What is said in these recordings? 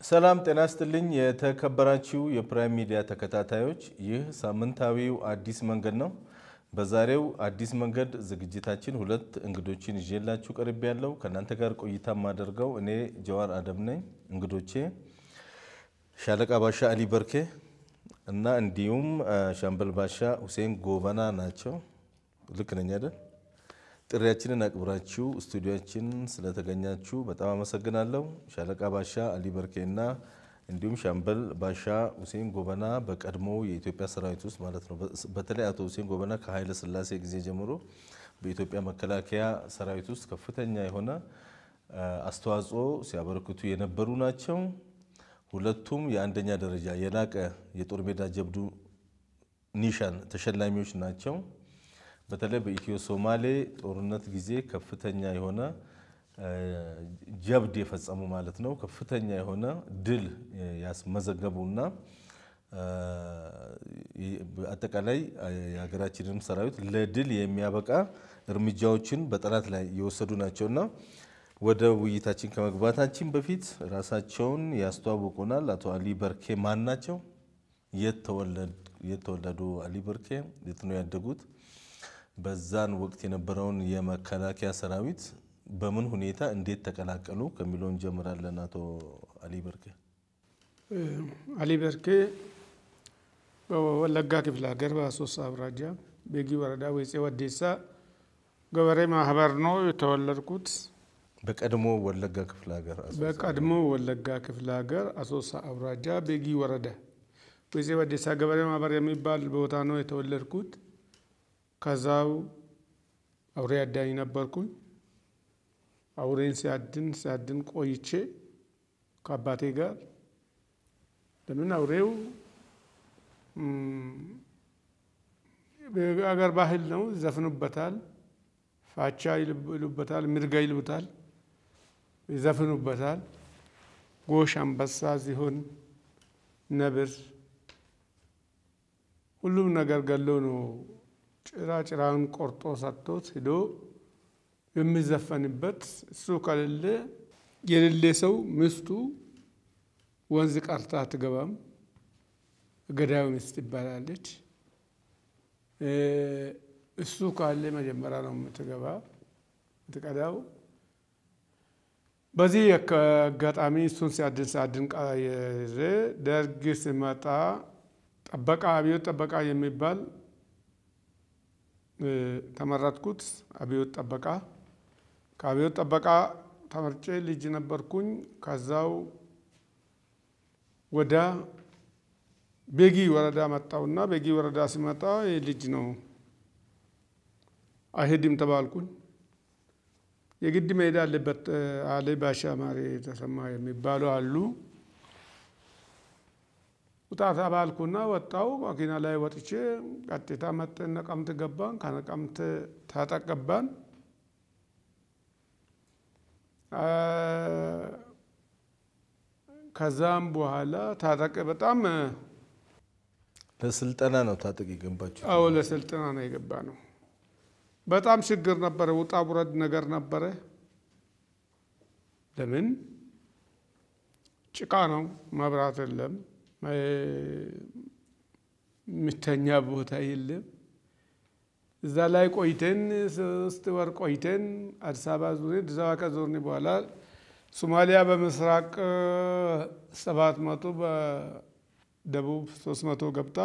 ሰላም ጤና ይስጥልኝ። የተከበራችሁ የፕራይም ሚዲያ ተከታታዮች፣ ይህ ሳምንታዊው አዲስ መንገድ ነው። በዛሬው አዲስ መንገድ ዝግጅታችን ሁለት እንግዶችን ይዤላችሁ ቀርቤ ያለው ከእናንተ ጋር ቆይታ የማደርገው እኔ ጀዋር አደም ነኝ። እንግዶቼ ሻለቃ ባሻ አሊ በርኬ እና እንዲሁም ሻምበል ባሻ ሁሴን ጎበና ናቸው። ልክ ነኝ አይደል? ጥሪያችንን አክብራችሁ ስቱዲዮችን ስለተገኛችሁ በጣም አመሰግናለሁ። ሻለቃ ባሻ አሊ በርኬ እና እንዲሁም ሻምበል ባሻ ሁሴን ጎበና በቀድሞ የኢትዮጵያ ሰራዊት ውስጥ ማለት ነው። በተለይ አቶ ሁሴን ጎበና ከኃይለ ሥላሴ ጊዜ ጀምሮ በኢትዮጵያ መከላከያ ሰራዊት ውስጥ ከፍተኛ የሆነ አስተዋጽኦ ሲያበረክቱ የነበሩ ናቸው። ሁለቱም የአንደኛ ደረጃ የላቀ የጦር ሜዳ ጀብዱ ኒሻን ተሸላሚዎች ናቸው። በተለይ በኢትዮ ሶማሌ ጦርነት ጊዜ ከፍተኛ የሆነ ጀብድ የፈጸሙ ማለት ነው። ከፍተኛ የሆነ ድል ያስመዘገቡና አጠቃላይ የሀገራችንም ሰራዊት ለድል የሚያበቃ እርምጃዎችን በጠላት ላይ የወሰዱ ናቸውና ወደ ውይይታችን ከመግባታችን በፊት ራሳቸውን ያስተዋውቁናል። አቶ አሊ በርኬ ማን ናቸው? የት ተወለዱ? አሊ በርኬ የት ነው ያደጉት? በዛን ወቅት የነበረውን የመከላከያ ሰራዊት በምን ሁኔታ እንዴት ተቀላቀሉ ከሚለው እንጀምራለን። አቶ አሊ በርኬ። አሊ በርኬ በወለጋ ክፍለ ሀገር በአሶሳ አውራጃ ቤጊ ወረዳ ወይጼ ወዴሳ ገበሬ ማህበር ነው የተወለድኩት። በቀድሞ ወለጋ ክፍለ ሀገር በቀድሞ ወለጋ ክፍለ ሀገር አሶሳ አውራጃ ቤጊ ወረዳ ወይጼ ወዴሳ ገበሬ ማህበር የሚባል ቦታ ነው የተወለድኩት። ከዛው አውሬ አዳኝ ነበርኩኝ። አውሬን ሲያድን ሲያድን ቆይቼ ከአባቴ ጋር ለምን አውሬው አገር ባህል ነው፣ ይዘፍኑበታል፣ ፋቻ ይሉበታል፣ ምርጋ ይሉታል፣ ይዘፍኑበታል። ጎሽ፣ አንበሳ፣ ዝሆን፣ ነብር ሁሉም ነገር ገሎ ነው ጭራ ጭራውን ቆርጦ ሰጥቶት ሂዶ የሚዘፈንበት እሱ ከሌለ የሌለ ሰው ሚስቱ ወንዝ ቀርታ አትገባም። ገዳዩ ሚስት ይባላለች። እሱ ካለ መጀመሪያ ነው የምትገባ የምትቀዳው። በዚህ አጋጣሚ እሱን ሲያድን ሲያድን ቀይሬ ደርግ ሲመጣ ጠበቃ አብዮት ጠበቃ የሚባል ተመረጥኩት። አብዮት ጠበቃ ከአብዮት ጠበቃ ተመርጬ ልጅ ነበርኩኝ። ከዛው ወደ ቤጊ ወረዳ መጣውና ቤጊ ወረዳ ሲመጣ ልጅ ነው አይሄድም ተባልኩኝ። የግድ መሄድ አለበት አለ ባሻ ማሬ ተሰማ የሚባሉ አሉ። ውጣ ተባልኩና ወጣው። መኪና ላይ ወጥቼ ቀጥታ መጠን ነቀምት ገባን። ከነቀምት ተጠቀባን። ከዛም በኋላ ታጠቅ በጣም ለስልጠና ነው ታጠቅ የገባችሁ? አዎ ለስልጠና ነው የገባ ነው። በጣም ችግር ነበረ፣ ውጣ ውረድ ነገር ነበረ። ለምን ጭቃ ነው፣ መብራት የለም፣ ምተኛ ቦታ የለም። እዛ ላይ ቆይተን ሶስት ወር ቆይተን አዲስ አበባ ዙሬ አዲስ አበባ ከዞርን በኋላ ሶማሊያ በምስራቅ ሰባት መቶ በደቡብ ሶስት መቶ ገብታ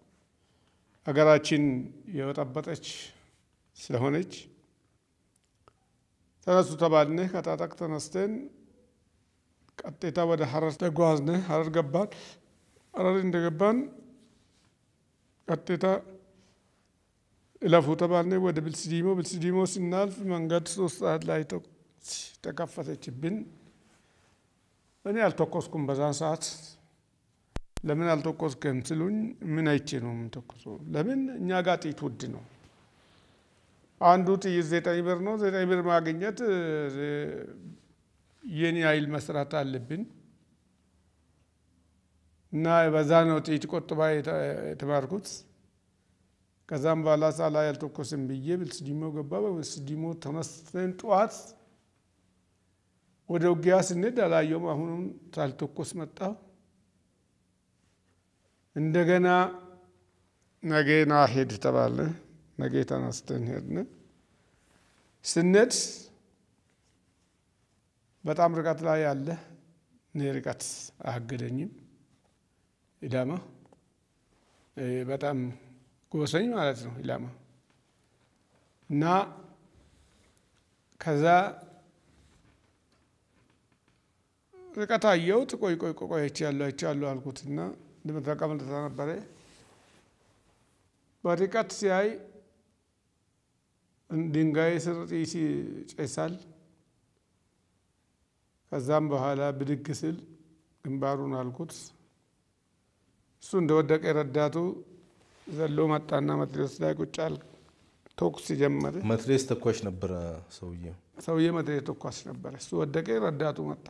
ሀገራችን የበጠበጠች ስለሆነች ተነሱ ተባልነ። ከታጠቅ ተነስተን ቀጥታ ወደ ሀረር ተጓዝነ። ሀረር ገባን። ሀረር እንደገባን ቀጥታ እለፉ ተባልነ። ወደ ብልስዲሞ ብልስዲሞ ስናልፍ መንገድ ሶስት ሰዓት ላይ ተከፈተችብን። እኔ አልተኮስኩም በዛን ሰዓት። ለምን አልተኮስክም ስሉኝ ምን አይቼ ነው የምንተኮሰው? ለምን እኛ ጋር ጥይት ውድ ነው። አንዱ ጥይት ዘጠኝ ብር ነው። ዘጠኝ ብር ማግኘት የኔ ኃይል መስራት አለብን እና በዛ ነው ጥይት ቆጥባ የተማርኩት። ከዛም በኋላ ሳላ ያልተኮስም ብዬ ብልስዲሞ ገባ። በብልስዲሞ ተነስተን ጠዋት ወደ ውጊያ ስንሄድ አላየውም። አሁንም ሳልተኮስ መጣሁ። እንደገና ነገና ሄድ ተባለ። ነገ ተነስተን ሄድን። ስንሄድ በጣም ርቀት ላይ ያለ እኔ ርቀት አያገደኝም። ኢላማ በጣም ጎሰኝ ማለት ነው ኢላማ እና ከዛ ርቀት አየሁት። ቆይ ቆይ ቆይ አይቻለሁ አይቻለሁ አልኩትና እንደምትጠቀም ነበረ። በርቀት ሲያይ ድንጋይ ስር ጢስ ይጨሳል። ከዛም በኋላ ብድግ ስል ግንባሩን አልኩት። እሱ እንደወደቀ ረዳቱ ዘሎ መጣና መትረየስ ላይ ቁጭ አለ። ተኩስ ጀመረ። መትሬስ ተኳሽ ነበረ ሰውዬው። ሰውዬ መትረየስ ተኳሽ ነበረ። እሱ ወደቀ፣ ረዳቱ መጣ።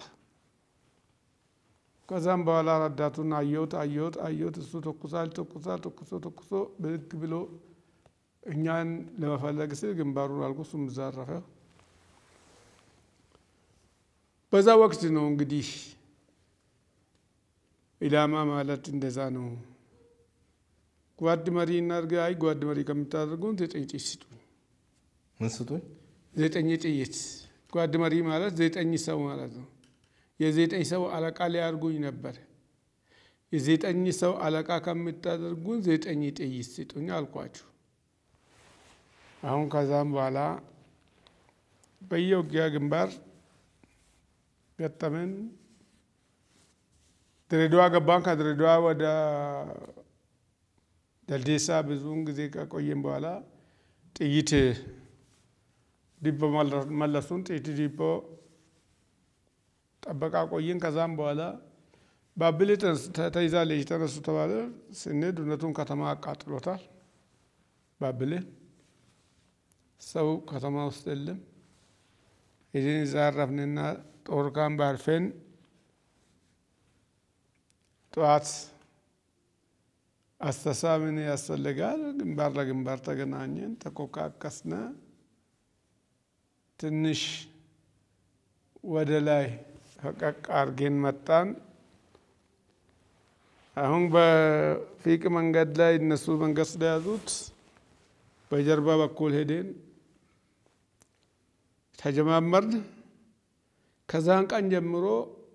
ከዛም በኋላ ረዳቱን አየሁት አየሁት አየሁት። እሱ ተኩሳል ተኩሳል ተኩሶ ተኩሶ ብድግ ብሎ እኛን ለመፈለግ ስል ግንባሩን አልኩ። እሱም እዛ አረፈ። በዛ ወቅት ነው እንግዲህ ኢላማ ማለት እንደዛ ነው። ጓድ መሪ እናድርግ። አይ ጓድ መሪ ከምታደርጉን ዘጠኝ ጥይት ስጡኝ። ምን ስጡኝ? ዘጠኝ ጥይት። ጓድ መሪ ማለት ዘጠኝ ሰው ማለት ነው። የዘጠኝ ሰው አለቃ ሊያርጉኝ ነበር። የዘጠኝ ሰው አለቃ ከምታደርጉን ዘጠኝ ጥይት ስጡኝ አልኳችሁ። አሁን ከዛም በኋላ በየውጊያ ግንባር ገጠመን። ድሬዳዋ ገባን። ከድሬዳዋ ወደ ደልዴሳ ብዙውን ጊዜ ከቆየን በኋላ ጥይት ዲፖ መለሱን። ጥይት ዲፖ ጠበቃ ቆየን። ከዛም በኋላ ባብሌ ተይዛለች ተነሱ ተባለ። ስንሄድ እውነቱን ከተማ አቃጥሎታል። ባብሌ ሰው ከተማ ውስጥ የለም። ሄደን እዛ አረፍንና ጦር ካምፕ አርፈን ጠዋት አስተሳ ምን ያስፈልጋል? ግንባር ለግንባር ተገናኘን፣ ተኮካከስነ። ትንሽ ወደ ላይ ፈቀቅ አርጌን መጣን። አሁን በፊቅ መንገድ ላይ እነሱ መንገድ ስለያዙት በጀርባ በኩል ሄደን ተጀማመርን። ከዛን ቀን ጀምሮ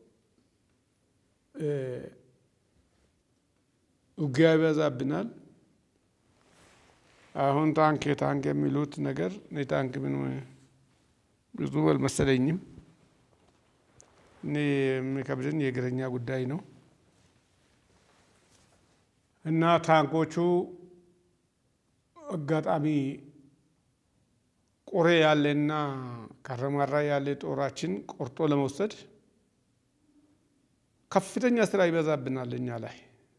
ውጊያ ይበዛብናል። አሁን ታንክ ታንክ የሚሉት ነገር እኔ ታንክ ምን ብዙ አልመሰለኝም። እኔ የሚከብድን የእግረኛ ጉዳይ ነው እና ታንኮቹ አጋጣሚ ቆሬ ያለና ካረማራ ያለ ጦራችን ቆርጦ ለመውሰድ ከፍተኛ ስራ ይበዛብናል እኛ ላይ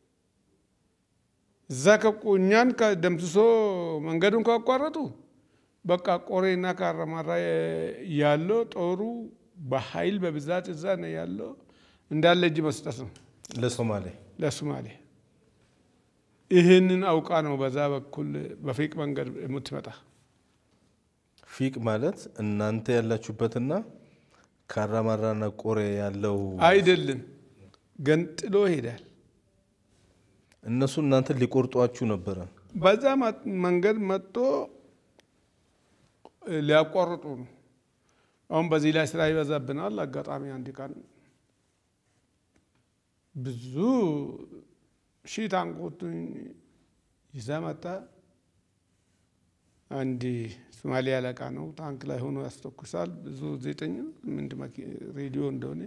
እዛ እኛን ደምስሶ መንገዱን ካቋረጡ በቃ ቆሬና ካረማራ ያለው ጦሩ በኃይል በብዛት እዛ ነው ያለው። እንዳለ እጅ መስጠት ነው ለሶማሌ ለሶማሌ። ይህንን አውቃ ነው በዛ በኩል በፊቅ መንገድ የምትመጣ። ፊቅ ማለት እናንተ ያላችሁበትና ካራማራና ቆሬ ያለው አይደለም፣ ገንጥሎ ይሄዳል። እነሱ እናንተ ሊቆርጧችሁ ነበረ። በዛ መንገድ መጥቶ ሊያቋርጡ ነው። አሁን በዚህ ላይ ስራ ይበዛብናል። አጋጣሚ አንድ ቀን ብዙ ሺህ ታንኮችን ይዛ መጣ። አንድ ሶማሌ አለቃ ነው። ታንክ ላይ ሆኖ ያስተኩሳል። ብዙ ዘጠኝ ምንድ ሬዲዮ እንደሆነ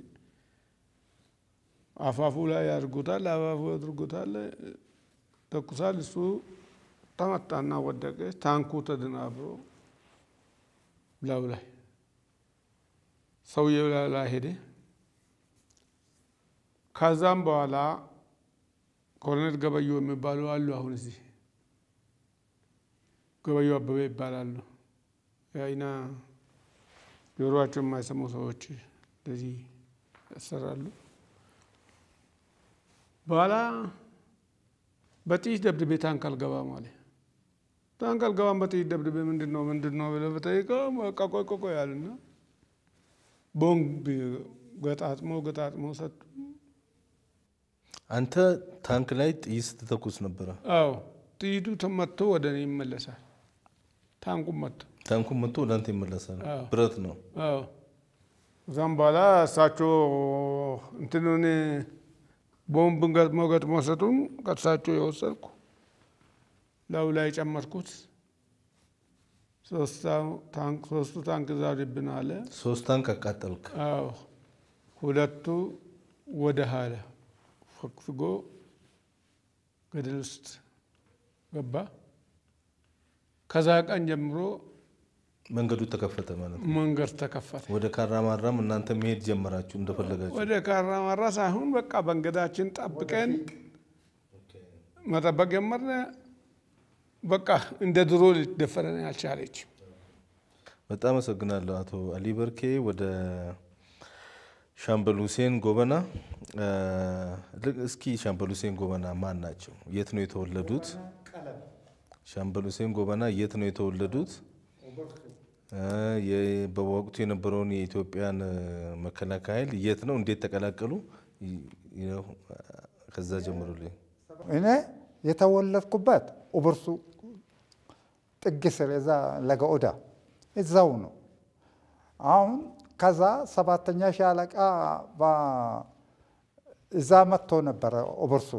አፋፉ ላይ ያድርጉታል። አፋፉ ያድርጉታል፣ ተኩሳል። እሱ ተመታና ወደቀ። ታንኩ ተደናብሮ ላዩ ላይ ሰውየው ላይ ሄደ። ከዛም በኋላ ኮሎኔል ገበዮ የሚባሉ አሉ። አሁን እዚህ ገበዮ አበበ ይባላሉ። የአይና ጆሮአቸው የማይሰሙ ሰዎች እንደዚህ ያሰራሉ። በኋላ በጥይት ደብድቤ ታንክ አልገባም አለ። ታንክ አልገባም በጥይት ደብድቤ ምንድን ነው ምንድን ነው ብለህ ብጠይቀው በቃ ቆይ ቆይ ቆይ አሉና ቦምብ ገጣጥሞ ገጣጥሞ ሰጡ። አንተ ታንክ ላይ ጥይት ስትተኩስ ነበረ። አዎ ጥይቱ ተመቶ ወደ እኔ ይመለሳል። ታንኩም መቶ ታንኩን መጥቶ ወደ አንተ ይመለሳል። አዎ። ብረት ነው። አዎ እዛም በኋላ እሳቸው እንትኑን ቦምብን ገጥሞ ገጥሞ ሰጡን። ከእሳቸው የወሰድኩ ላዩ ላይ ጨመርኩት። ሶስቱ ታንክ ዛሬብን አለ። ሶስት ታንክ አቃጠልክ። አዎ ሁለቱ ወደ ኋላ ፈግፍጎ ገደል ውስጥ ገባ። ከዛ ቀን ጀምሮ መንገዱ ተከፈተ ማለት ነው። መንገድ ተከፈተ። ወደ ካራማራም እናንተ መሄድ ጀመራችሁ እንደፈለጋችሁ። ወደ ካራማራ ሳይሆን በቃ መንገዳችን ጠብቀን መጠበቅ ጀመርን። በቃ እንደ ድሮ ልትደፈረን አልቻለች። በጣም አመሰግናለሁ አቶ አሊ በርኬ። ወደ ሻምበል ሁሴን ጎበና እ፣ ልክ- እስኪ ሻምበል ሁሴን ጎበና ማን ናቸው? የት ነው የተወለዱት? ሻምበል ሁሴን ጎበና የት ነው የተወለዱት? እ፣ የ- በወቅቱ የነበረውን የኢትዮጵያን እ፣ መከላከያ ኃይል የት ነው እንዴት ተቀላቀሉ? ይ- ይኸው፣ ከዛ ጀምሩልኝ። እኔ የተወለድኩበት ኡብርሱ ጥግ ስር እዛ ለገኦዳ እዛው ነው። አሁን ከዛ ሰባተኛ ሻለቃ በ- እዛ መጥቶ ነበረ ኡብርሱ።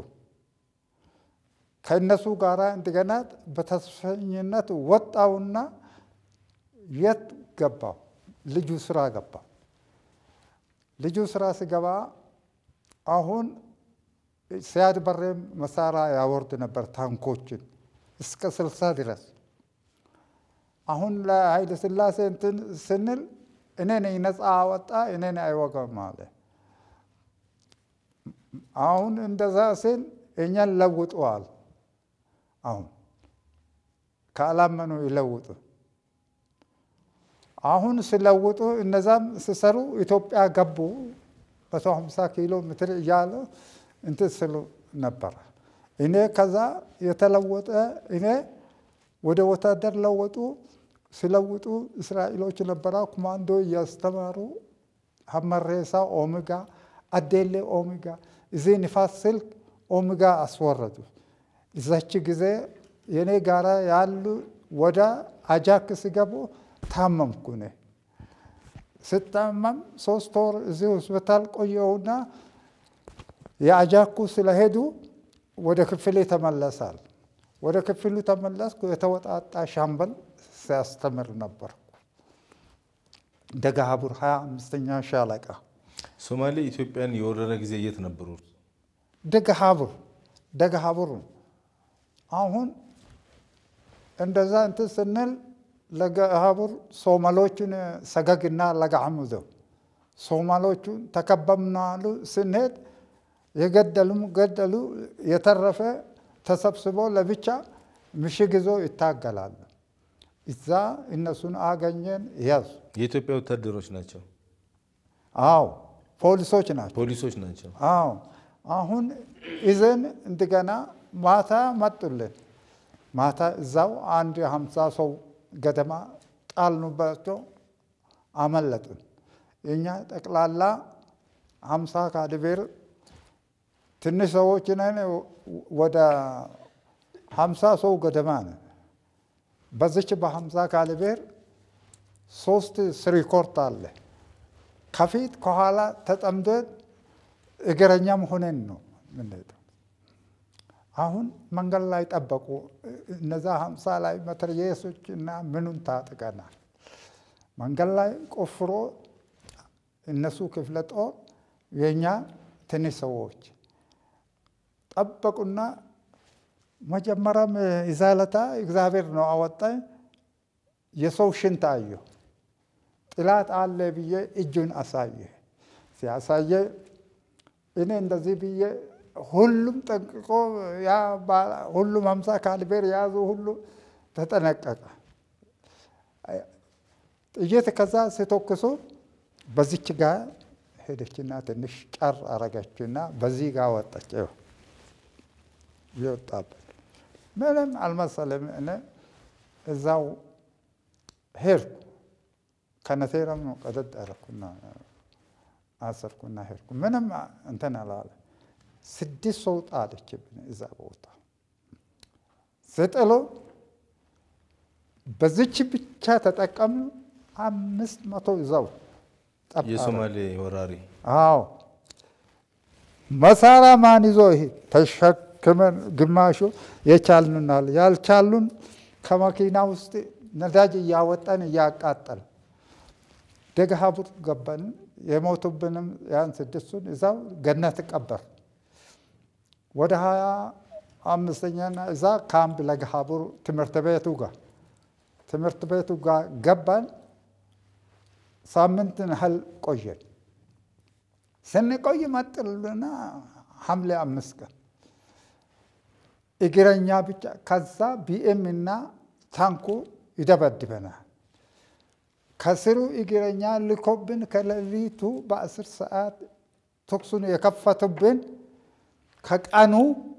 ከእነሱ ጋር እንደገና በተስፈኝነት ወጣውና የት ገባው? ልጁ ስራ ገባ። ልጁ ስራ ሲገባ አሁን ሲያድ በሬ መሳሪያ ያወርድ ነበር ታንኮችን እስከ ስልሳ ድረስ። አሁን ለኃይለ ሥላሴ እንትን ስንል እኔ ነኝ ነፃ አወጣ እኔ ነኝ አይወጋም አለ። አሁን እንደዛ ስል እኛን ለውጠዋል። አሁን ካላመኑ ይለውጡ። አሁን ሲለውጡ እነዛም ሲሰሩ ኢትዮጵያ ገቡ። መቶ ሀምሳ ኪሎ ሜትር እያለ እንትን ስሉ ነበረ። እኔ ከዛ የተለወጠ እኔ ወደ ወታደር ለወጡ። ሲለውጡ እስራኤሎች ነበራ ኮማንዶ እያስተማሩ ሀመሬሳ ኦሜጋ፣ አዴሌ ኦሜጋ፣ እዚህ ንፋስ ስልክ ኦሜጋ አስወረዱ። እዛች ጊዜ የኔ ጋራ ያሉ ወደ አጃክ ሲገቡ ታመምኩ እኔ ስታመም ሶስት ወር እዚህ ሆስፒታል ቆየውና የአጃኩ ስለሄዱ ወደ ክፍሌ ተመለሳል። ወደ ክፍሉ ተመለስኩ። የተወጣጣ ሻምበል ሲያስተምር ነበርኩ። ደጋሀቡር ሀያ አምስተኛ ሻለቃ ሶማሌ ኢትዮጵያን የወረረ ጊዜ የት ነበሩ? ደገሀቡር ደገሀቡር አሁን እንደዛ እንትን ስንል ለገሀቡር ሶማሎቹን ሰገግና ለጋዕሙዶ ሶማሎቹን ተከበምናሉ። ስንሄድ የገደሉም ገደሉ፣ የተረፈ ተሰብስቦ ለብቻ ምሽግ ይዞ ይታገላሉ። እዛ እነሱን አገኘን ያዙ። የኢትዮጵያ ወታደሮች ናቸው፣ አዎ ፖሊሶች ናቸው። ፖሊሶች ናቸው። አዎ አሁን ይዘን እንደገና ማታ መጡልን። ማታ እዛው አንድ ሀምሳ ሰው ገደማ ጣልኑባቸው፣ አመለጡን። የእኛ ጠቅላላ ሀምሳ ካድቤር ትንሽ ሰዎች ነን። ወደ ሀምሳ ሰው ገደማ ነን። በዚች በሀምሳ ካድቤር ሶስት ስሪኮርት አለ። ከፊት ከኋላ ተጠምደን እግረኛም ሆነን ነው የምንሄደው። አሁን መንገድ ላይ ጠበቁ። እነዛ ሀምሳ ላይ መትረየሶች እና ምኑን ታጥቀናል። መንገድ ላይ ቆፍሮ እነሱ ክፍለ ጦር የእኛ ትንሽ ሰዎች ጠበቁና መጀመሪያም ይዛለታ እግዚአብሔር ነው አወጣኝ። የሰው ሽንት አየሁ። ጥላት አለ ብዬ እጁን አሳየ። ሲያሳየ እኔ እንደዚህ ብዬ ሁሉም ጠንቅቆ ያ ሁሉም ሀምሳ ካሊቤር የያዙ ሁሉ ተጠነቀቀ። ጥይት ከዛ ሲተኩሱ በዚች ጋር ሄደችና ትንሽ ጨር አረገችና በዚህ ጋር ወጣች። ይወጣበት ምንም አልመሰለም። እኔ እዛው ሄድኩ። ከነቴረም ነው ቀደድ አደረኩና አሰርኩና ሄድኩ። ምንም እንትን አላለ። ስድስት ሰው ጣለችብን እዛ ቦታ ስጥሎ በዚች ብቻ ተጠቀም አምስት መቶ ይዘው ጠብ አለ። የሶማሌ ወራሪ አዎ መሳሪያ ማን ይዞ ይሄ ተሸክመን ግማሹ የቻልንናል ያልቻሉን ከመኪና ውስጥ ነዳጅ እያወጣን እያቃጠል ደግሃቡር ገባን። የሞቱብንም ያን ስድስቱን እዛው ገነት ቀበር። ወደ ሀያ አምስተኛና እዛ ካምፕ ለገሃቡር ትምህርት ቤቱ ጋር ትምህርት ቤቱ ጋር ገባን። ሳምንትን ያህል ቆየን። ስንቆይ መጥልና ሐምሌ አምስት ቀን እግረኛ ብቻ ከዛ ቢኤም እና ታንኩ ይደበድበናል። ከስሩ እግረኛ ልኮብን ከሌሊቱ በአስር ሰዓት ተኩሱን የከፈቱብን ከቀኑ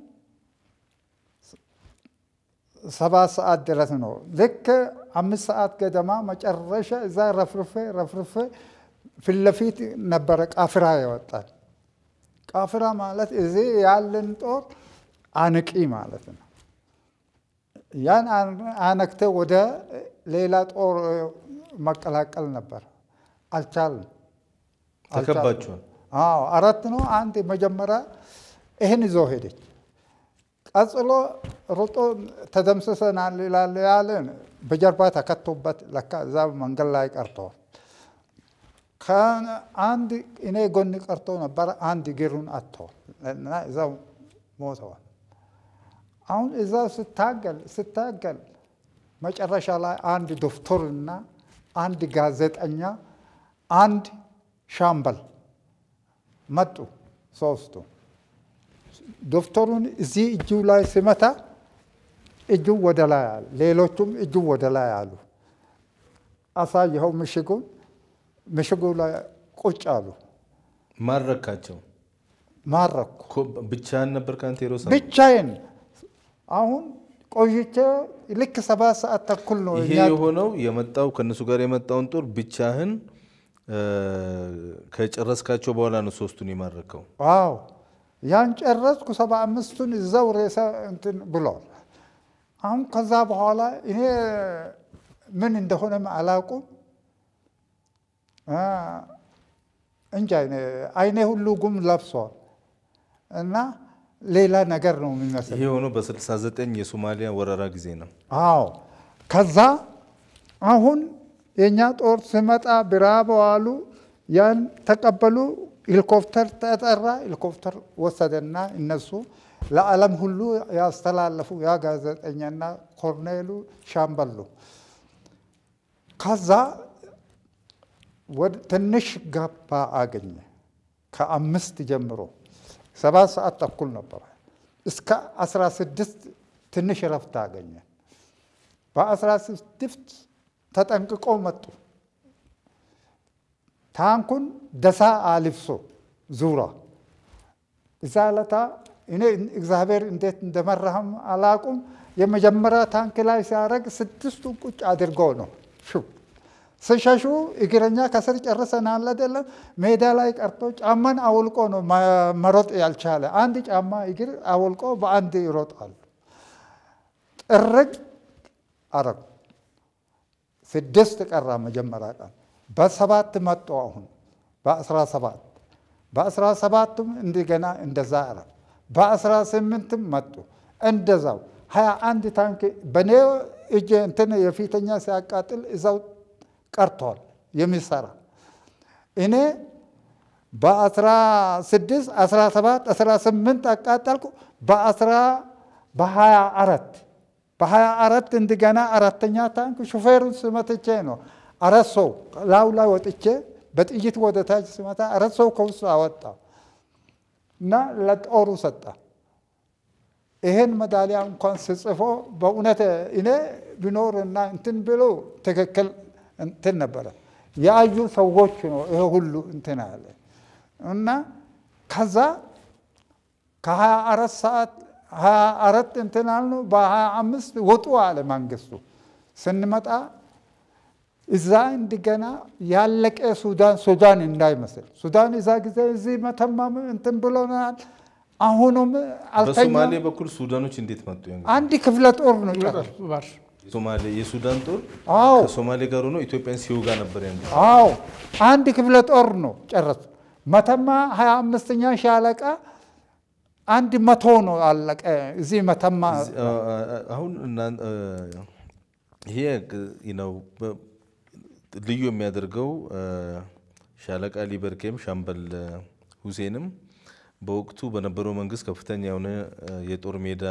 ሰባት ሰዓት ድረስ ነው። ልክ አምስት ሰዓት ገደማ መጨረሻ እዛ ረፍርፌ ረፍርፌ ፊት ለፊት ነበረ ቃፍራ ይወጣል። ቃፍራ ማለት እዚህ ያለን ጦር አንቂ ማለት ነው። ያን አነክተ ወደ ሌላ ጦር መቀላቀል ነበር። አልቻልም። ተከባችኋል። አዎ አራት ነው። አንድ መጀመሪያ ይህን ይዞ ሄደች። ቀጽሎ ሮጦ ተደምስሰናል ይላል ያለን በጀርባ ተከቶበት ለካ እዛ መንገድ ላይ ቀርተዋል። ከአንድ እኔ ጎን ቀርቶ ነበረ። አንድ እግሩን አጥተዋል እና እዛው ሞተዋል። አሁን እዛው ስታገል ስታገል መጨረሻ ላይ አንድ ዶክተርና አንድ ጋዜጠኛ አንድ ሻምበል መጡ ሶስቱ። ዶክተሩን እዚህ እጁ ላይ ሲመታ እጁ ወደ ላይ አለ፣ ሌሎቹም እጁ ወደ ላይ አሉ። አሳየኸው ምሽጉን፣ ምሽጉ ላይ ቁጭ አሉ። ማረካቸው ማረኩ ኮ- ብቻህን ነበር ከአንተ ሄሮሳ? ብቻዬን። አሁን ቆይቼ ልክ ሰባት ሰዓት ተኩል ነው ይሄ እኛ የሆነው የመጣው ከእነሱ ጋር የመጣውን ጦር ብቻህን እ፣ ከጨረስካቸው በኋላ ነው ሶስቱን የማረከው። ዋው ያን ጨረስኩ። ሰባ አምስቱን እዛው ሬሳ እንትን ብሏል። አሁን ከዛ በኋላ እኔ ምን እንደሆነም አላውቁም። አ፣ እንጃ እኔ አይኔ ሁሉ ጉም ለብሷል እና ሌላ ነገር ነው የሚመስል። ይሄ የሆነው በ69 የሶማሊያ ወረራ ጊዜ ነው። አዎ ከዛ አሁን የእኛ ጦር ሲመጣ ብራቦ አሉ። ያን ተቀበሉ። ሄሊኮፕተር ተጠራ። ሄሊኮፕተር ወሰደና እነሱ ለዓለም ሁሉ ያስተላለፉ ያ ጋዜጠኛና ኮርኔሉ ሻምበሉ። ከዛ ወደ ትንሽ ገባ አገኘ። ከአምስት ጀምሮ ሰባት ሰዓት ተኩል ነበረ እስከ አስራ ስድስት ትንሽ እረፍት አገኘ። በአስራ ስድስት ተጠንቅቆ መጡ። ታንኩን ደሳ አልብሶ ዙራ እዛ ለታ እኔ እግዚአብሔር እንዴት እንደመራህም አላቁም። የመጀመሪያ ታንክ ላይ ሲያደርግ ስድስቱን ቁጭ አድርጎ ነው ሹ ስሸሹ እግረኛ ከስር ጨርሰናል አይደለም። ሜዳ ላይ ቀርቶ ጫማን አውልቆ ነው መ- መሮጥ ያልቻለ። አንድ ጫማ እግር አውልቆ በአንድ ይሮጣሉ። ጥርግ አረጉ። ስድስት ቀራ መጀመሪያ ቀን በሰባት መጡ። አሁን በአስራ ሰባት በአስራ ሰባቱም እንደገና እንደዛ አረ በአስራ ስምንትም መጡ እንደዛው ሀያ አንድ ታንክ በእኔ እጅ እንትን የፊተኛ ሲያቃጥል እዛው ቀርቷል የሚሰራ እኔ በአስራ ስድስት አስራ ሰባት አስራ ስምንት አቃጠልኩ በአስራ በሀያ አራት በሀያ አራት እንደገና አራተኛ ታንክ ሹፌሩን ስመትቼ ነው አራት ሰው ላዩ ላይ ወጥቼ በጥይት ወደ ታች ስመታ አራት ሰው ከውስጥ አወጣ እና ለጦሩ ሰጣ። ይሄን መዳሊያ እንኳን ስጽፎ በእውነት እኔ ቢኖርና እንትን ብሎ ትክክል እንትን ነበረ። ያዩ ሰዎች ነው ይሄ ሁሉ እንትን አለ እና ከዛ ከሀያ አራት ሰዓት ሀያ አራት እንትን አልነው በሀያ አምስት ውጡ አለ መንግስቱ። ስንመጣ እዛ እንደገና ያለቀ ሱዳን ሱዳን እንዳይመስል ሱዳን እዛ ጊዜ እዚህ መተማ እንትን ብሎናል። አሁኑም አልተኛም። በሶማሌ በኩል ሱዳኖች እንዴት መጡ? ያን ጊዜ? አንድ ክፍለ ጦር ነው ጨረሱ። ባር ሶማሌ የሱዳን ጦር አዎ ከሶማሌ ጋር ሆኖ ኢትዮጵያን ሲወጋ ነበር ያን ጊዜ። አዎ አንድ ክፍለ ጦር ነው ጨረሱ። መተማ ሀያ አምስተኛ ሻለቃ አንድ መቶ ነው አለቀ። እዚህ መተማ እዚህ- አ- አ- አሁን እናን- አ፣ ይሄ ግ- ነው በ- ልዩ የሚያደርገው አ፣ ሻለቃ ሊበርኬም ሻምበል ሁሴንም በወቅቱ በነበረው መንግስት ከፍተኛ የሆነ አ፣ የጦር ሜዳ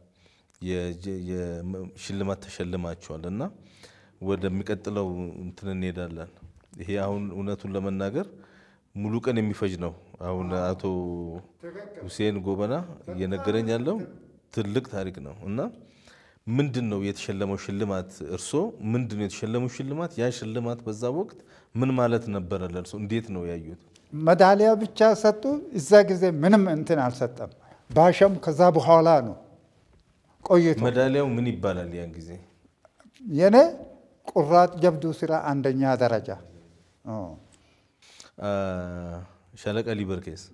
የጀ- የም- ሽልማት ተሸልማቸዋል እና ወደሚቀጥለው እንትን እንሄዳለን። ይሄ አሁን እውነቱን ለመናገር ሙሉ ቀን የሚፈጅ ነው። አሁን አቶ ሁሴን ጎበና እየነገረኝ ያለው ትልቅ ታሪክ ነው እና ምንድን ነው የተሸለመው ሽልማት? እርሶ ምንድን ነው የተሸለመው ሽልማት? ያ ሽልማት በዛ ወቅት ምን ማለት ነበረ ለእርሶ? እንዴት ነው ያዩት? መዳሊያ ብቻ ሰጡ። እዛ ጊዜ ምንም እንትን አልሰጠም። ባሸም ከዛ በኋላ ነው ቆይቶ መዳሊያው ምን ይባላል? ያን ጊዜ የኔ ቁራጥ ጀብዱ ስራ አንደኛ ደረጃ ኦ። አ፣ ሻለቃ ሊበርኬስ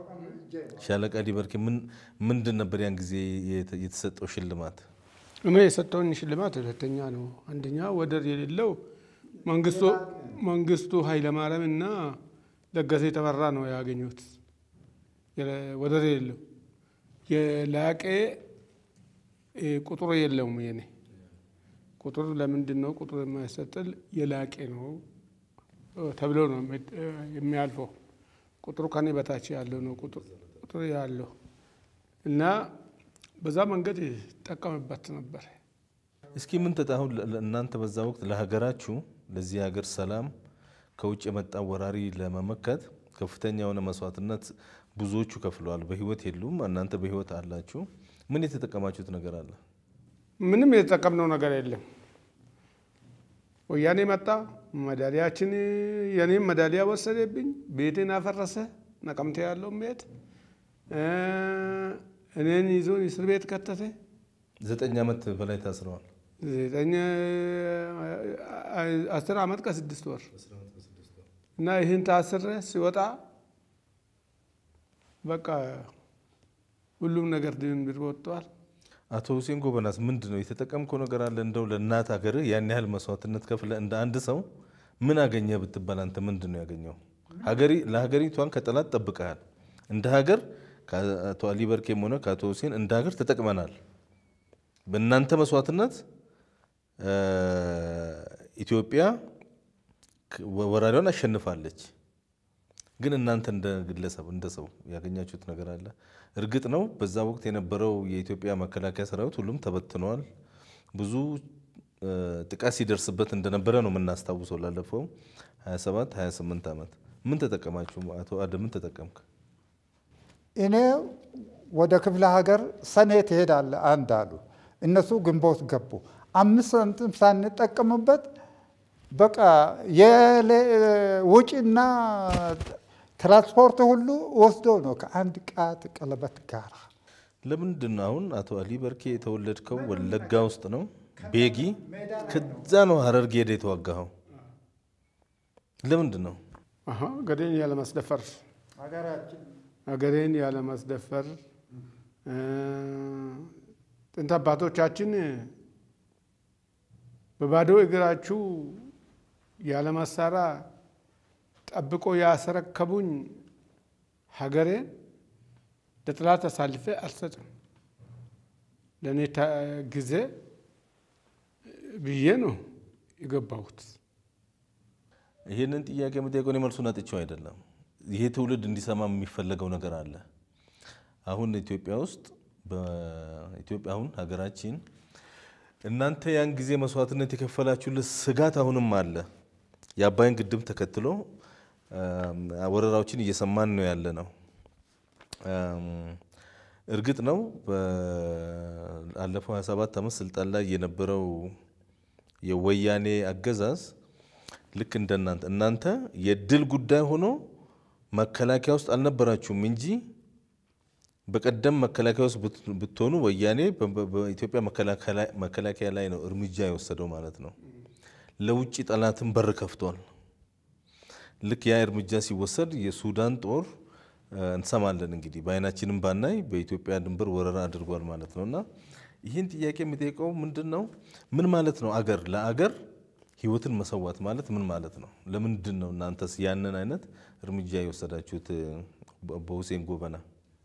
ሻለቃ ሊበርኬ ምን ምንድን ነበር ያን ጊዜ የተ- የተሰጠው ሽልማት? እኔ የሰጠውን ሽልማት ሁለተኛ ነው። አንደኛ ወደር የሌለው መንግስቱ መንግስቱ ኃይለማርያም እና ለገሰ የተመራ ነው ያገኙት። የለ- ወደር የሌለው የላቄ እ፣ ቁጥሩ የለውም። የኔ ቁጥር ለምንድን ነው ቁጥር የማይሰጥል? የላቄ ነው እ፣ ተብሎ ነው የሚ- እ፣ የሚያልፈው። ቁጥሩ ከኔ በታች ያለው ነው ቁጥር ቁጥሩ ያለው እና በዛ መንገድ ይጠቀምበት ነበር። እስኪ ምን ተጣ አሁን ለ- ለ- እናንተ በዛ ወቅት ለሀገራችሁ ለዚህ ሀገር ሰላም ከውጭ የመጣ ወራሪ ለመመከት ከፍተኛ የሆነ መስዋዕትነት ብዙዎቹ ከፍለዋል። በህይወት የሉም፣ እናንተ በህይወት አላችሁ። ምን የተጠቀማችሁት ነገር አለ? ምንም የተጠቀምነው ነገር የለም። ወያኔ መጣ፣ መዳሊያችን የኔም መዳሊያ ወሰደብኝ፣ ቤቴን አፈረሰ፣ ነቀምቴ ያለው ቤት እ፣ እኔን ይዞን እስር ቤት ከተተ። ዘጠኝ ዓመት በላይ ታስረዋል። ዘጠኝ አስር ዓመት ከስድስት ወር እና ይህን ታስረ ሲወጣ በቃ ሁሉም ነገር ድንብር ወጥቷል። አቶ ሁሴን ጎበናስ ምንድን ነው የተጠቀምከው ነገር አለ? እንደው ለእናት ሀገር ያን ያህል መስዋዕትነት ከፍለ እንደ አንድ ሰው ምን አገኘ ብትባል አንተ ምንድን ነው ያገኘው? ሀገሪ ለሀገሪቷን ከጠላት ጠብቀሃል። እንደ ሀገር ከአቶ አሊ በርኬም ሆነ ከአቶ ሁሴን እንደ ሀገር ተጠቅመናል። በእናንተ መስዋዕትነት እ፣ ኢትዮጵያ ክ- ወራሪዋን አሸንፋለች። ግን እናንተ እንደ ግለሰብ እንደ ሰው ያገኛችሁት ነገር አለ? እርግጥ ነው በዛ ወቅት የነበረው የኢትዮጵያ መከላከያ ሰራዊት ሁሉም ተበትነዋል። ብዙ እ፣ ጥቃት ሲደርስበት እንደነበረ ነው የምናስታውሰው። ላለፈው 27 28 ዓመት ምን ተጠቀማችሁ? አቶ አደ ምን ተጠቀምክ? እኔ ወደ ክፍለ ሀገር ሰኔ ትሄዳለህ አንድ አሉ። እነሱ ግንቦት ገቡ። አምስት ሳንቲም ሳንጠቀምበት በቃ የውጭና ትራንስፖርት ሁሉ ወስዶ ነው ከአንድ ቃት ቀለበት ጋር ለምንድን ነው አሁን አቶ አሊ በርኬ የተወለድከው ወለጋ ውስጥ ነው ቤጊ፣ ከዛ ነው ሀረርጌ ሄደህ የተዋጋኸው። ለምንድን ነው? አሀ ገዴን ያለማስደፈር ሀገሬን ያለማስደፈር እ፣ ጥንት አባቶቻችን በባዶ እግራችሁ ያለ መሳሪያ ጠብቆ ያስረከቡኝ ሀገሬን ለጠላት አሳልፌ አልሰጥም። ለእኔ ታ- ጊዜ ብዬ ነው የገባሁት። ይህንን ጥያቄ መጠየቁን የመልሱን አጥቼው አይደለም። ይሄ ትውልድ እንዲሰማ የሚፈለገው ነገር አለ። አሁን ኢትዮጵያ ውስጥ በኢትዮጵያ አሁን ሀገራችን እናንተ ያን ጊዜ መስዋዕትነት የከፈላችሁለት ስጋት አሁንም አለ። የአባይን ግድብ ተከትሎ አም፣ ወረራዎችን እየሰማን ነው ያለ ነው። አም፣ እርግጥ ነው ባለፈው 27 ዓመት ስልጣን ላይ የነበረው የወያኔ አገዛዝ ልክ እንደናንተ እናንተ የድል ጉዳይ ሆኖ መከላከያ ውስጥ አልነበራችሁም እንጂ በቀደም መከላከያ ውስጥ ብት- ብትሆኑ ወያኔ በ- በ- በኢትዮጵያ መከላከያ ላይ- መከላከያ ላይ ነው እርምጃ የወሰደው ማለት ነው። ለውጭ ጠላትን በር ከፍቷል። ልክ ያ እርምጃ ሲወሰድ የሱዳን ጦር እንሰማለን እንግዲህ በአይናችንም ባናይ በኢትዮጵያ ድንበር ወረራ አድርጓል ማለት ነው። እና ይህን ጥያቄ የሚጠይቀው ምንድን ነው? ምን ማለት ነው? አገር ለአገር ህይወትን መሰዋት ማለት ምን ማለት ነው? ለምንድን ነው እናንተስ ያንን አይነት እርምጃ የወሰዳችሁት? በሁሴን ጎበና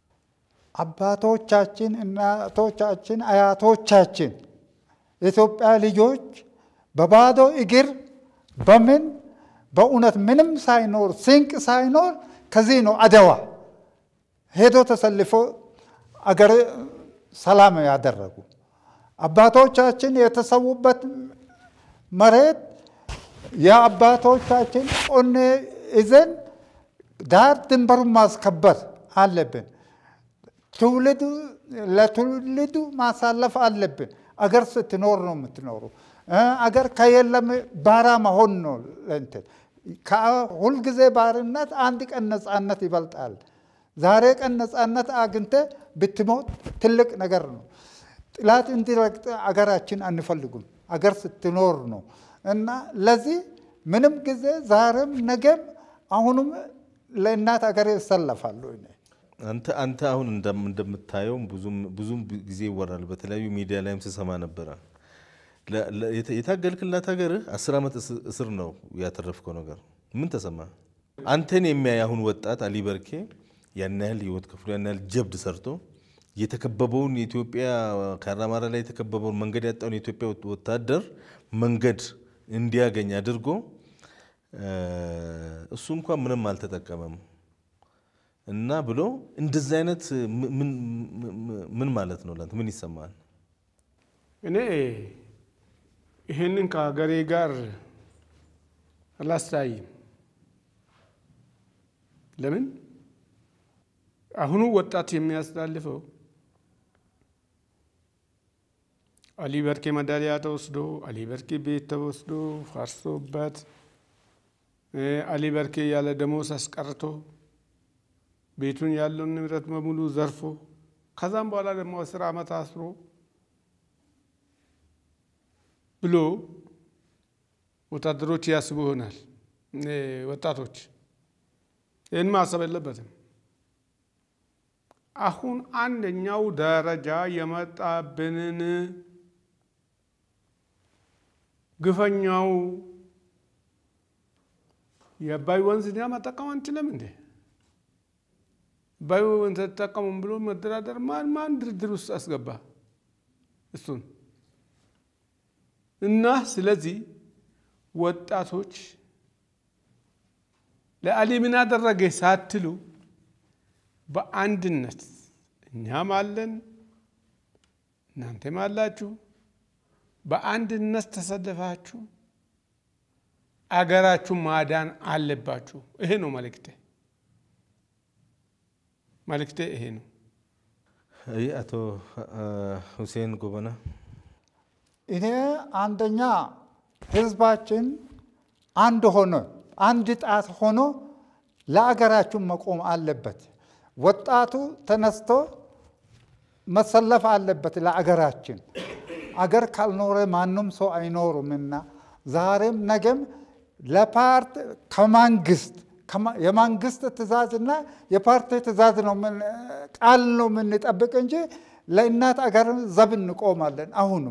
አባቶቻችን፣ እናቶቻችን፣ አያቶቻችን የኢትዮጵያ ልጆች በባዶ እግር በምን በእውነት ምንም ሳይኖር ስንቅ ሳይኖር ከዚህ ነው አድዋ ሄዶ ተሰልፎ አገር ሰላም ያደረጉ አባቶቻችን የተሰዉበት መሬት የአባቶቻችን ቆኔ ይዘን ዳር ድንበሩን ማስከበር አለብን። ትውልዱ ለትውልዱ ማሳለፍ አለብን። አገር ስትኖር ነው የምትኖሩ። አገር ከየለም ባራ መሆን ነው እንትን ሁልጊዜ ባርነት አንድ ቀን ነፃነት ይበልጣል። ዛሬ ቀን ነፃነት አግኝተ ብትሞት ትልቅ ነገር ነው። ጥላት እንዲረግጥ አገራችን አንፈልጉም። አገር ስትኖር ነው እና ለዚህ ምንም ጊዜ ዛሬም ነገም አሁንም ለእናት አገር ይሰለፋሉ። አንተ አንተ አሁን እንደምታየው ብዙም ጊዜ ይወራል። በተለያዩ ሚዲያ ላይም ስሰማ ነበረ። የታገልክላት ሀገርህ አስር ዓመት እስር ነው ያተረፍከው ነገር ምን ተሰማ? አንተን የሚያይ አሁን ወጣት አሊ በርኬ ያን ያህል ህይወት ከፍሎ ያን ያህል ጀብድ ሰርቶ የተከበበውን የኢትዮጵያ ከአራማራ ላይ የተከበበውን መንገድ ያጣውን የኢትዮጵያ ወታደር መንገድ እንዲያገኝ አድርጎ እሱ እንኳን ምንም አልተጠቀመም እና ብሎ እንደዚህ አይነት ምን ማለት ነው? ላንተ ምን ይሰማል? እኔ ይህንን ከሀገሬ ጋር አላስተያይም። ለምን አሁኑ ወጣት የሚያስተላልፈው አሊ በርኬ መዳሊያ ተወስዶ አሊ በርኬ ቤት ተወስዶ ፈርሶበት አሊ በርኬ ያለ ደሞዝ አስቀርቶ ቤቱን ያለውን ንብረት በሙሉ ዘርፎ ከዛም በኋላ ደግሞ አስር ዓመት አስሮ ብሎ ወታደሮች ያስቡ ይሆናል። ወጣቶች ይህን ማሰብ የለበትም። አሁን አንደኛው ደረጃ የመጣብንን ግፈኛው የአባይ ወንዝ እኛ መጠቀም አንችልም እንዴ? አባይ ወንዝ ተጠቀሙም ብሎ መደራደር ማን ማን ድርድር ውስጥ አስገባ እሱን እና ስለዚህ ወጣቶች ለአሊ ምን አደረገ ሳትሉ በአንድነት እኛም አለን እናንተም አላችሁ፣ በአንድነት ተሰልፋችሁ አገራችሁ ማዳን አለባችሁ። ይሄ ነው መልእክቴ። መልእክቴ ይሄ ነው። አቶ ሁሴን ጎበና እኔ አንደኛ ህዝባችን አንድ ሆኖ አንድ ጣት ሆኖ ለአገራችን መቆም አለበት። ወጣቱ ተነስቶ መሰለፍ አለበት ለአገራችን። አገር ካልኖረ ማንም ሰው አይኖሩምና ዛሬም ነገም ለፓርቲ ከመንግስት የመንግስት ትእዛዝና የፓርቲ ትእዛዝ ነው ቃል ነው የምንጠብቅ እንጂ ለእናት አገር ዘብ እንቆማለን። አሁንም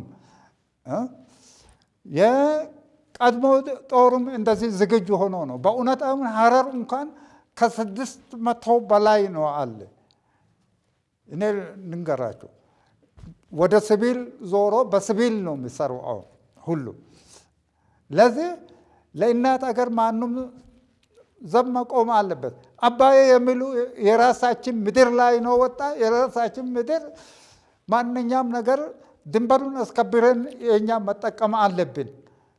የቀድሞ ጦሩም እንደዚህ ዝግጁ ሆኖ ነው። በእውነት አሁን ሀረር እንኳን ከስድስት መቶ በላይ ነው አለ። እኔ ልንገራቸው ወደ ሲቪል ዞሮ በሲቪል ነው የሚሰሩ አሁን ሁሉ። ለዚህ ለእናት አገር ማንም ዘብ መቆም አለበት። አባዬ የሚሉ የራሳችን ምድር ላይ ነው ወጣ የራሳችን ምድር ማንኛውም ነገር ድንበሩን አስከብረን የእኛ መጠቀም አለብን።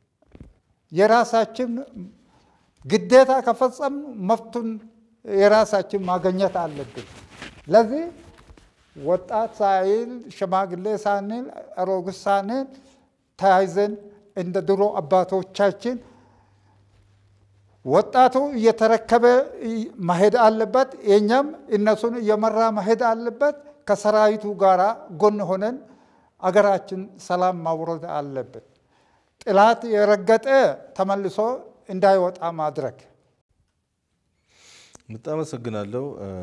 የራሳችን ግዴታ ከፈጸም መፍቱን የራሳችን ማግኘት አለብን። ለዚህ ወጣት ሳይል ሽማግሌ ሳንል አሮጊት ሳንል ተያይዘን እንደ ድሮ አባቶቻችን ወጣቱ እየተረከበ መሄድ አለበት። የኛም እነሱን እየመራ መሄድ አለበት። ከሰራዊቱ ጋር ጎን ሆነን አገራችን ሰላም ማውረድ አለበት። ጥላት የረገጠ ተመልሶ እንዳይወጣ ማድረግ። በጣም አመሰግናለሁ።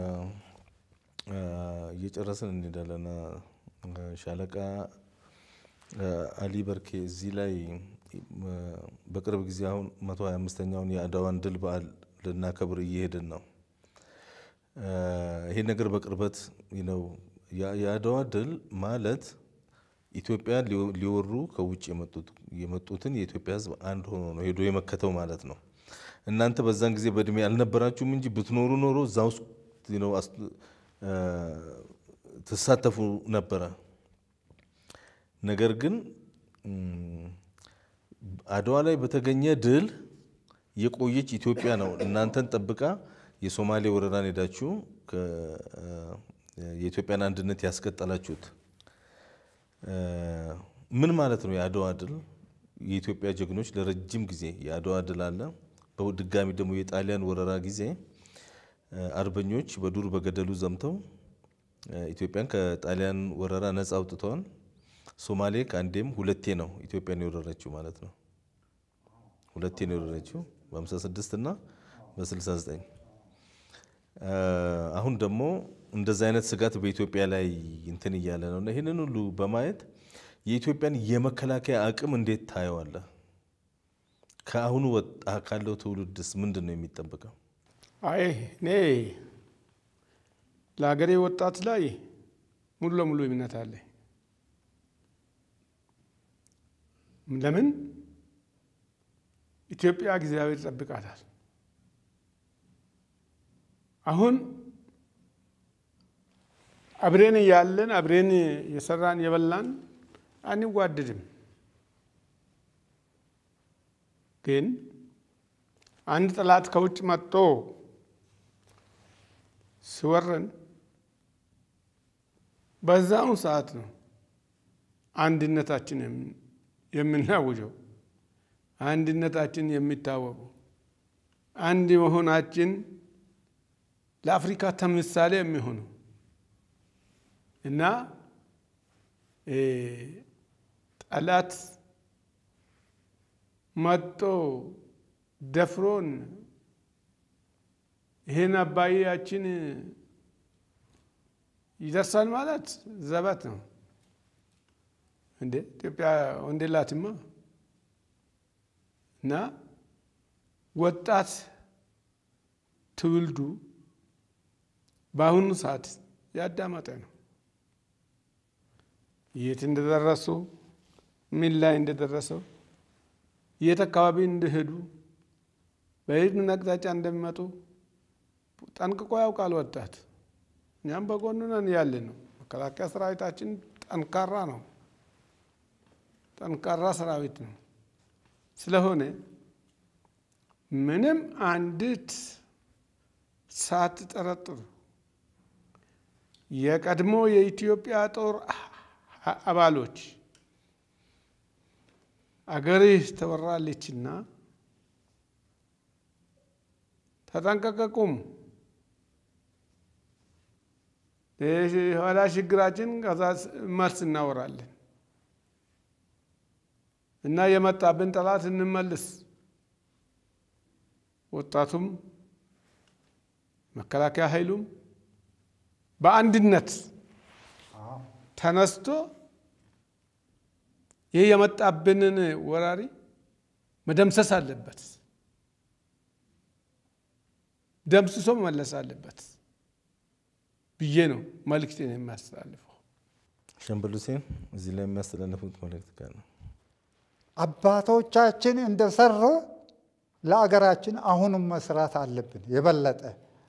እየጨረስን እንሄዳለን። ሻለቃ አሊ በርኬ እዚህ ላይ በቅርብ ጊዜ አሁን መቶ ሀያ አምስተኛውን የአድዋን ድል በዓል ልናከብር እየሄድን ነው። ይሄ ነገር በቅርበት ነው። የአድዋ ድል ማለት ኢትዮጵያ ሊወሩ ከውጭ የመጡትን የኢትዮጵያ ሕዝብ አንድ ሆኖ ነው ሄዶ የመከተው ማለት ነው። እናንተ በዛን ጊዜ በእድሜ አልነበራችሁም እንጂ ብትኖሩ ኖሮ እዛ ውስጥ ትሳተፉ ነበረ። ነገር ግን አድዋ ላይ በተገኘ ድል የቆየች ኢትዮጵያ ነው እናንተን ጠብቃ የሶማሌ ወረራን ሄዳችሁ የኢትዮጵያን አንድነት ያስቀጠላችሁት። ምን ማለት ነው የአድዋ ድል? የኢትዮጵያ ጀግኖች ለረጅም ጊዜ የአድዋ ድል አለ። በድጋሚ ደግሞ የጣሊያን ወረራ ጊዜ አርበኞች በዱር በገደሉ ዘምተው ኢትዮጵያን ከጣሊያን ወረራ ነጻ አውጥተዋል። ሶማሌ ከአንዴም ሁለቴ ነው ኢትዮጵያን የወረረችው ማለት ነው። ሁለቴ ነው የወረረችው በ56 እና በ69። አሁን ደግሞ እንደዚ አይነት ስጋት በኢትዮጵያ ላይ እንትን እያለ ነው እና ይህንን ሁሉ በማየት የኢትዮጵያን የመከላከያ አቅም እንዴት ታየዋለህ? ከአሁኑ ወጣ ካለው ትውልድስ ምንድን ነው የሚጠበቀው? አይ እኔ ለሀገሬ ወጣት ላይ ሙሉ ለሙሉ እምነት አለ። ለምን ኢትዮጵያ እግዚአብሔር ይጠብቃታል። አሁን አብሬን እያለን አብሬን የሰራን የበላን አንዋደድም። ግን አንድ ጠላት ከውጭ መጥቶ ሲወረን በዛው ሰዓት ነው አንድነታችን የምናውጀው፣ አንድነታችን የሚታወቀው፣ አንድ መሆናችን ለአፍሪካ ተምሳሌ የሚሆነው እና ጠላት መጦ ደፍሮን ይህን አባያችን ይደርሳል ማለት ዘበት ነው እንዴ! ኢትዮጵያ ወንዴላትማ እና ወጣት ትውልዱ በአሁኑ ሰዓት ያዳመጠ ነው። የት እንደደረሱ ምን ላይ እንደደረሰው የት አካባቢ እንደሄዱ በየት ምን አቅጣጫ እንደሚመጡ ጠንቅቆ ያውቃል ወጣት። እኛም በጎኑ ነን ያለ ነው። መከላከያ ሰራዊታችን ጠንካራ ነው፣ ጠንካራ ሰራዊት ነው። ስለሆነ ምንም አንዲት ሳትጠረጥሩ የቀድሞ የኢትዮጵያ ጦር አባሎች አገርህ ተወራለችና ተጠንቀቀቁም። ኋላ ችግራችን ከዛ መልስ እናወራለን እና የመጣብን ጠላት እንመልስ። ወጣቱም መከላከያ ኃይሉም በአንድነት ተነስቶ ይህ የመጣብንን ወራሪ መደምሰስ አለበት፣ ደምስሶ መመለስ አለበት ብዬ ነው መልእክቴን የሚያስተላልፈው። ሻምበል ሁሴን እዚህ ላይ የሚያስተላልፉት መልእክት ካለ? አባቶቻችን እንደሰሩ ለአገራችን አሁንም መስራት አለብን። የበለጠ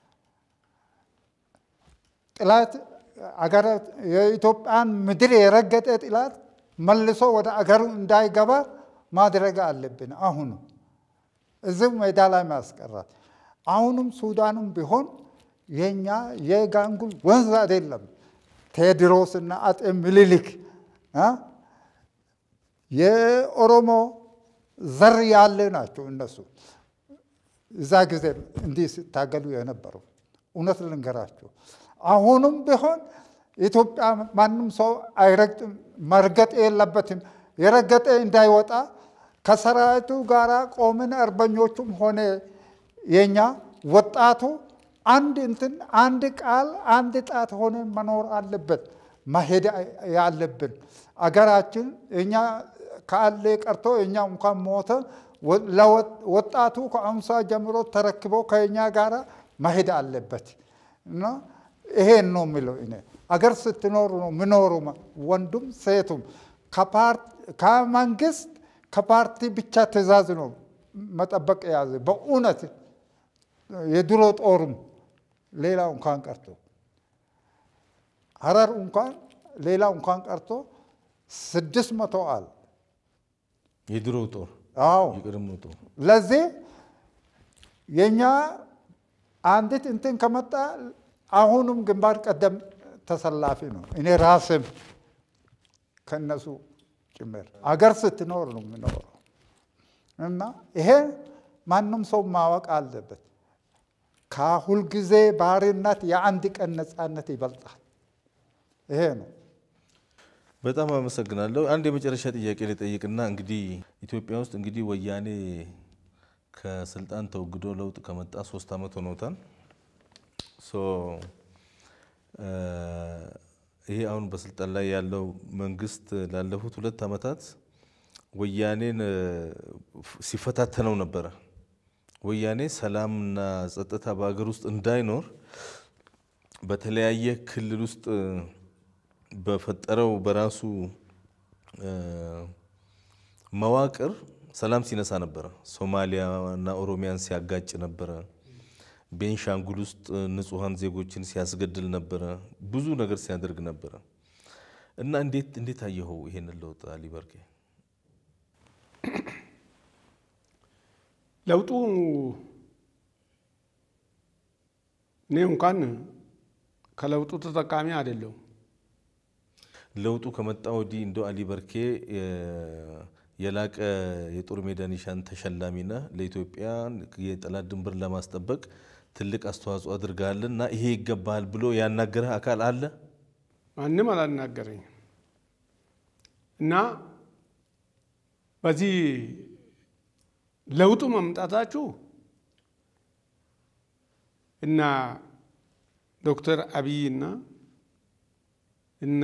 ጥላት የኢትዮጵያን ምድር የረገጠ ጥላት መልሶ ወደ አገሩ እንዳይገባ ማድረግ አለብን። አሁኑ እዚሁ ሜዳ ላይ ማስቀራት። አሁንም ሱዳንም ቢሆን የኛ የጋንጉል ወንዝ አይደለም። ቴዎድሮስና አጤ ምኒልክ የኦሮሞ ዘር ያለ ናቸው እነሱ እዛ ጊዜ እንዲህ ሲታገሉ የነበሩ እውነት ልንገራቸው። አሁንም ቢሆን ኢትዮጵያ ማንም ሰው አይረግጥም፣ መርገጥ የለበትም። የረገጠ እንዳይወጣ ከሰራዊቱ ጋር ቆምን። አርበኞቹም ሆነ የኛ ወጣቱ አንድ እንትን አንድ ቃል አንድ ጣት ሆነ መኖር አለበት መሄድ ያለብን አገራችን እኛ ካለ ቀርቶ እኛ እንኳን ሞተ ወጣቱ ከአሁን ሰዓት ጀምሮ ተረክቦ ከኛ ጋር መሄድ አለበት እና ይሄን ነው የሚለው እኔ አገር ስትኖሩ ነው ምኖሩ ወንዱም ሴቱም ከመንግስት ከፓርቲ ብቻ ትእዛዝ ነው መጠበቅ የያዘ በእውነት የድሮ ጦሩም ሌላው እንኳን ቀርቶ ሀረር እንኳን ሌላው እንኳን ቀርቶ ስድስት መቶ አል የድሮ ጦር አዎ የቀድሞ ጦር ለዚህ የኛ አንዲት እንትን ከመጣ አሁኑም ግንባር ቀደም ተሰላፊ ነው። እኔ ራስም ከነሱ ጭምር አገር ስትኖር ነው የምኖረው እና ይሄ ማንም ሰው ማወቅ አለበት። ከሁልጊዜ ባርነት የአንድ ቀን ነፃነት ይበልጣል። ይሄ ነው። በጣም አመሰግናለሁ። አንድ የመጨረሻ ጥያቄ ልጠይቅና እንግዲህ ኢትዮጵያ ውስጥ እንግዲህ ወያኔ ከስልጣን ተወግዶ ለውጥ ከመጣ ሶስት ዓመት ሆኖታል። ሶ ይሄ አሁን በስልጣን ላይ ያለው መንግስት ላለፉት ሁለት ዓመታት ወያኔን ሲፈታተነው ነበረ። ወያኔ ሰላምና ጸጥታ በሀገር ውስጥ እንዳይኖር በተለያየ ክልል ውስጥ በፈጠረው በራሱ መዋቅር ሰላም ሲነሳ ነበረ። ሶማሊያና ኦሮሚያን ሲያጋጭ ነበረ። ቤንሻንጉል ውስጥ ንጹሐን ዜጎችን ሲያስገድል ነበረ። ብዙ ነገር ሲያደርግ ነበረ እና እንዴት እንዴት አየኸው ይሄንን ለውጥ አሊ በርጌ? ለውጡ እኔ እንኳን ከለውጡ ተጠቃሚ አይደለሁም። ለውጡ ከመጣ ወዲህ እንደ አሊ በርኬ የላቀ የጦር ሜዳ ኒሻን ተሸላሚና ለኢትዮጵያ የጠላት ድንበር ለማስጠበቅ ትልቅ አስተዋጽኦ አድርገሃል እና ይሄ ይገባሃል ብሎ ያናገረህ አካል አለ? ማንም አላናገረኝም እና በዚህ ለውጡ መምጣታችሁ እና ዶክተር አብይ እና እና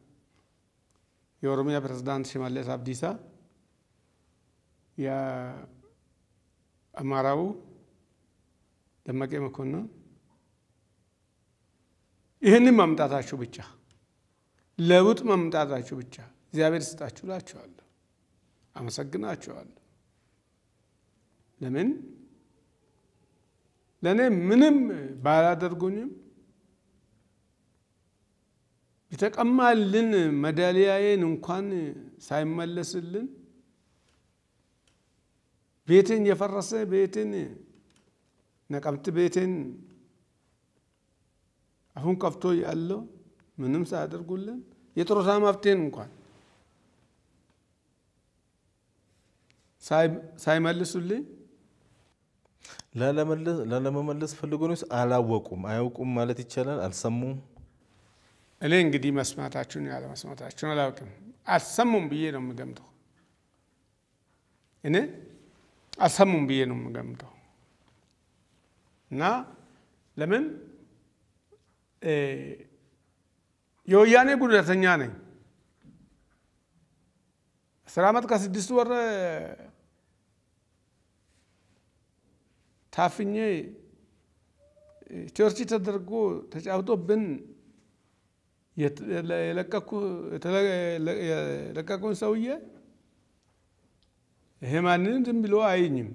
የኦሮሚያ ፕሬዝዳንት ሽመለስ አብዲሳ የአማራው ደመቀ መኮንን ይህንን መምጣታችሁ ብቻ ለውጥ መምጣታችሁ ብቻ እግዚአብሔር ስጣችሁ እላችኋለሁ። አመሰግናችኋለሁ። ለምን ለእኔ ምንም ባላደርጉኝም የተቀማልን መዳሊያዬን እንኳን ሳይመለስልን ቤቴን የፈረሰ ቤቴን ነቀምት ቤቴን አሁን ከፍቶ ያለው ምንም ሳያደርጉልን የጡረታ መብቴን እንኳን ሳይመልሱልኝ ላለመመለስ ፈልጎ ነው? አላወቁም፣ አያውቁም ማለት ይቻላል። አልሰሙም። እኔ እንግዲህ መስማታችሁን ያለ መስማታችሁን አላውቅም። አልሰሙም ብዬ ነው የምገምተው። እኔ አልሰሙም ብዬ ነው የምገምተው እና ለምን የወያኔ ጉዳተኛ ነኝ። አስር ዓመት ከስድስት ወር ታፍኜ ቸርች ተደርጎ ተጫውቶብን የለቀቁን ሰውዬ ይሄ ማንንም ዝም ብሎ አይኝም።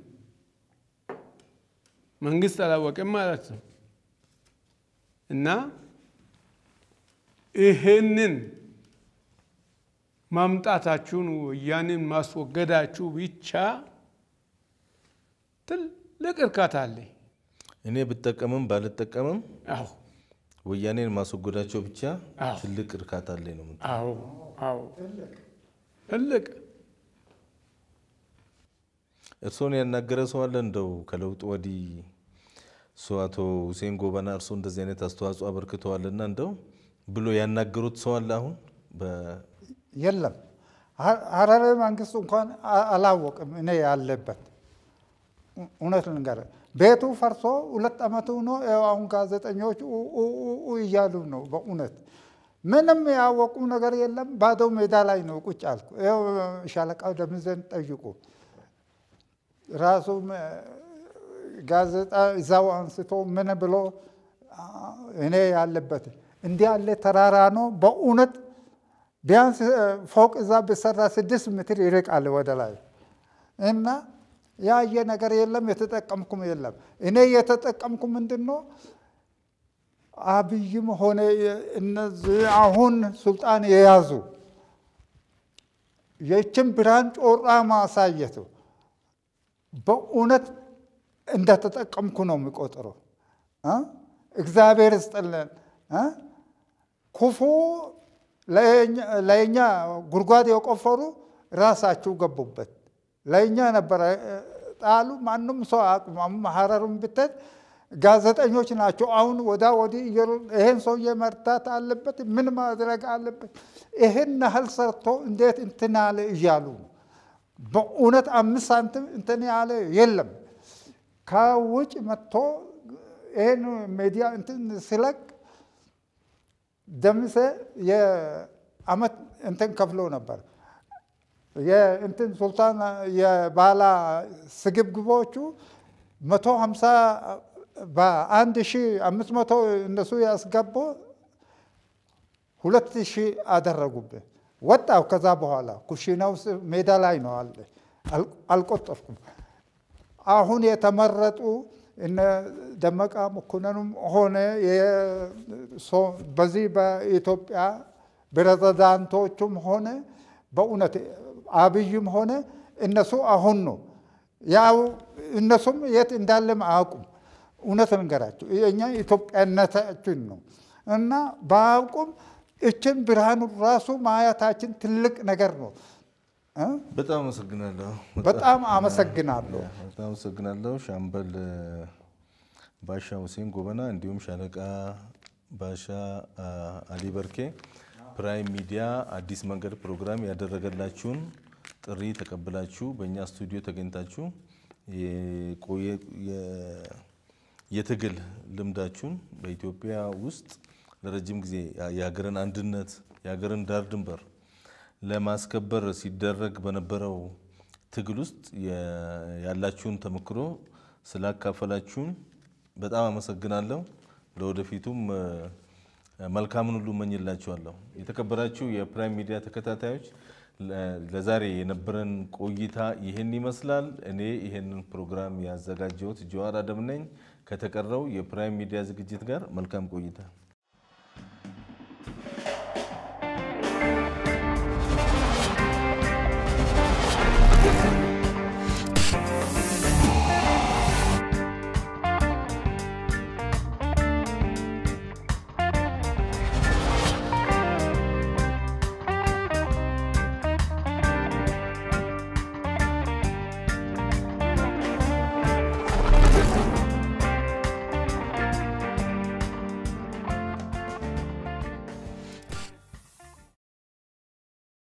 መንግስት አላወቅም ማለት ነው እና ይሄንን ማምጣታችሁን ወያኔን ማስወገዳችሁ ብቻ ትልቅ እርካታ አለኝ። እኔ ብጠቀምም ባልጠቀምም አዎ ወያኔን ማስወገዳቸው ብቻ አዎ። ትልቅ እርካታ አለኝ ነው የምትለው። አዎ አዎ ትልቅ እርስዎን ያናገረ ሰው አለ እንደው ከለውጡ ወዲህ እሱ አቶ ሁሴን ጎበና እርስዎ እንደዚህ አይነት አስተዋጽኦ አበርክተዋልና እንደው ብሎ ያናገሩት ሰው አለ አሁን በ- የለም ሀረሪ መንግስት እንኳን አላወቅም እኔ ያለበት እውነት ልንገርህ ቤቱ ፈርሶ ሁለት ዓመቱ ነው። ይኸው አሁን ጋዜጠኞች እያሉ ነው። በእውነት ምንም ያወቁ ነገር የለም። ባዶ ሜዳ ላይ ነው ቁጭ አልኩ። ይኸው ሻለቃው ደምዘን ጠይቁ። ራሱ ጋዜጣ እዛው አንስቶ ምን ብሎ እኔ ያለበት እንዲህ ያለ ተራራ ነው በእውነት ቢያንስ ፎቅ እዛ ብሰራ ስድስት ሜትር ይርቃል ወደ ላይ እና ያየ ነገር የለም። የተጠቀምኩም የለም። እኔ የተጠቀምኩ ምንድን ነው አብይም ሆነ እነዚህ አሁን ስልጣን የያዙ የችን ብርሃን ጮራ ማሳየቱ በእውነት እንደተጠቀምኩ ነው የሚቆጥረው። እግዚአብሔር ይስጥልን። ክፉ ለእኛ ጉድጓድ የቆፈሩ ራሳችሁ ገቡበት። ለእኛ ነበረ ጣሉ። ማንም ሰው አቅሙ ሀረሩን ብትሄድ ጋዜጠኞች ናቸው። አሁን ወዳ ወዲህ ይሄን ሰውዬ መርዳት አለበት፣ ምን ማድረግ አለበት፣ ይሄን ያህል ሰርቶ እንዴት እንትን ያለ እያሉ በእውነት አምስት ሳንቲም እንትን ያለ የለም። ከውጭ መጥቶ ይሄን ሚዲያ እንትን ሲለቅ ደምሴ የአመት እንትን ከፍሎ ነበር። የእንትን ሱልጣን የባላ ስግብግቦቹ መቶ ሀምሳ በአንድ ሺ አምስት መቶ እነሱ ያስገቡ ሁለት ሺህ አደረጉብህ። ወጣው ከዛ በኋላ ኩሽና ውስጥ ሜዳ ላይ ነው አለ። አልቆጠርኩም። አሁን የተመረጡ እነ ደመቃ መኮንንም ሆነ በዚህ በኢትዮጵያ ፕሬዝዳንቶቹም ሆነ በእውነት አብይም ሆነ እነሱ አሁን ነው ያው እነሱም የት እንዳለም አያውቁም። እውነት ልንገራቸው እኛ ኢትዮጵያነታችን ነው እና በአያውቁም እችን ብርሃኑ ራሱ ማየታችን ትልቅ ነገር ነው። በጣም አመሰግናለሁ። በጣም አመሰግናለሁ። በጣም አመሰግናለሁ ሻምበል ባሻ ሁሴን ጎበና እንዲሁም ሻለቃ ባሻ አሊ በርኬ ፕራይም ሚዲያ አዲስ መንገድ ፕሮግራም ያደረገላችሁን ጥሪ ተቀብላችሁ በእኛ ስቱዲዮ ተገኝታችሁ የትግል ልምዳችሁን በኢትዮጵያ ውስጥ ለረጅም ጊዜ የሀገርን አንድነት የሀገርን ዳር ድንበር ለማስከበር ሲደረግ በነበረው ትግል ውስጥ ያላችሁን ተሞክሮ ስላካፈላችሁን በጣም አመሰግናለሁ። ለወደፊቱም መልካምን ሁሉ እመኝላችኋለሁ። የተከበራችሁ የፕራይም ሚዲያ ተከታታዮች ለዛሬ የነበረን ቆይታ ይህን ይመስላል። እኔ ይህንን ፕሮግራም ያዘጋጀሁት ጀዋር አደም ነኝ። ከተቀረው የፕራይም ሚዲያ ዝግጅት ጋር መልካም ቆይታ